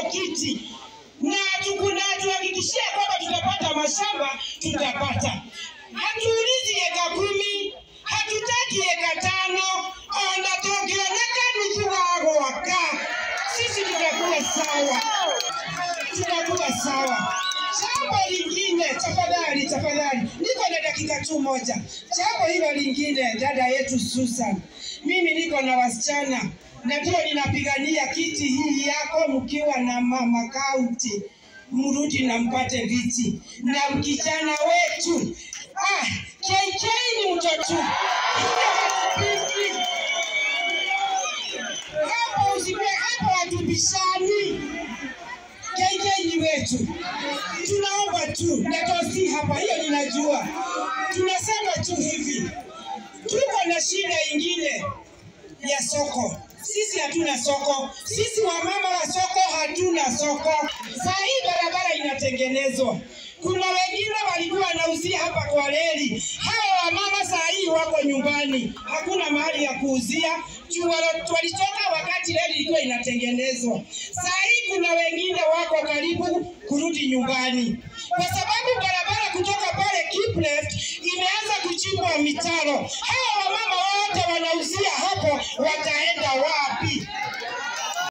kiti na tukuna tuhakikishie kwamba tutapata mashamba, tutapata. Hatuulizi eka kumi, hatutaki eka tano, ona tokioneka nusu wago waka, sisi tutakuwa sawa, tutakuwa sawa. Jambo lingine, tafadhali, tafadhali, niko na dakika tu moja. Jambo hilo lingine, dada yetu Susan, mimi niko na wasichana na ndio ninapigania kiti hii yako, mkiwa na mama kaunti, mrudi na mpate viti na kijana wetu ah, KK ni mtoto Hiyo hatupingi. hapo, usipe hapo, hatubishani. KK ni wetu, tunaomba tu na tosi hapa, hiyo ninajua. Tunasema tu hivi, tuko na shida ingine ya soko. Sisi hatuna soko, sisi wamama wa soko hatuna soko. Saa hii barabara inatengenezwa, kuna wengine walikuwa wanauzia hapa kwa reli. Hawa wamama saa hii wako nyumbani, hakuna mahali ya kuuzia juu wala- walitoka wakati reli ilikuwa inatengenezwa. Saa hii kuna wengine wako karibu kurudi nyumbani, kwa sababu barabara kutoka pale Kiplet imeanza kuchimbwa mitaro. Hawa